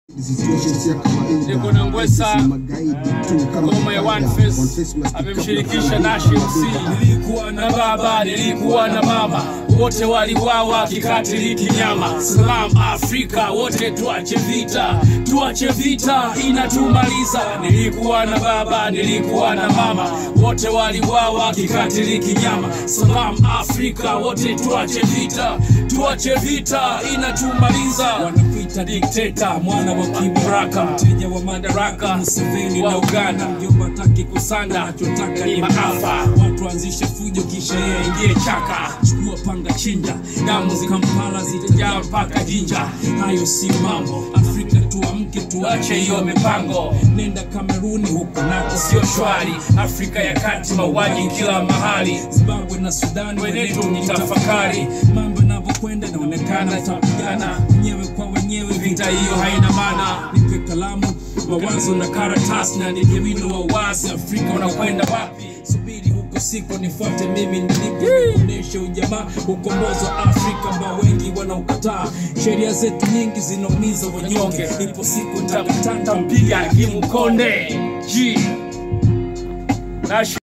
Niko na Ngwesa, ngoma ya One Face amemshirikisha Nashi MC. Nilikuwa na baba, nilikuwa na mama, wote waliwawa kikatili kinyama. Salam Afrika, wote tuache vita, tuache vita inatumaliza. Nilikuwa na baba, nilikuwa na mama, wote waliwawa kikatili kinyama. Salam Afrika, wote tuache vita, tuache vita inatumaliza. Wanakuita dikteta, mwana wa kibaraka, mteja wa madaraka, Museveni wa Uganda, mjomba taki kusanda, anachotaka ni maafa. Watu waanzishe fujo, kisha yeye aingie chaka, chukua panga, chinja, damu zikampala zitajaa mpaka jinja. Hayo si mambo, Afrika tuamke, tuache hiyo mipango. Nenda Kameruni, huko nako sio shwari. Afrika ya kati, mauaji kila mahali. Zimbabwe na Sudani, wenetu ni tafakari. Mambo yanavyokwenda, inaonekana tapigana wenyewe kwa wenyewe, vita hiyo haina maana. Nipe kalamu, mawazo na karatasi, na nije wino wa uwazi. Afrika unakwenda wapi? Subiri huko siko, nifuate mimi nilipo, nikuoneshe ujamaa, ukombozi wa Afrika ambao wengi wanaukataa. Sheria zetu nyingi zinaumiza wanyonge, ipo siku ntakatanta mpiga kimkonde G. Nashi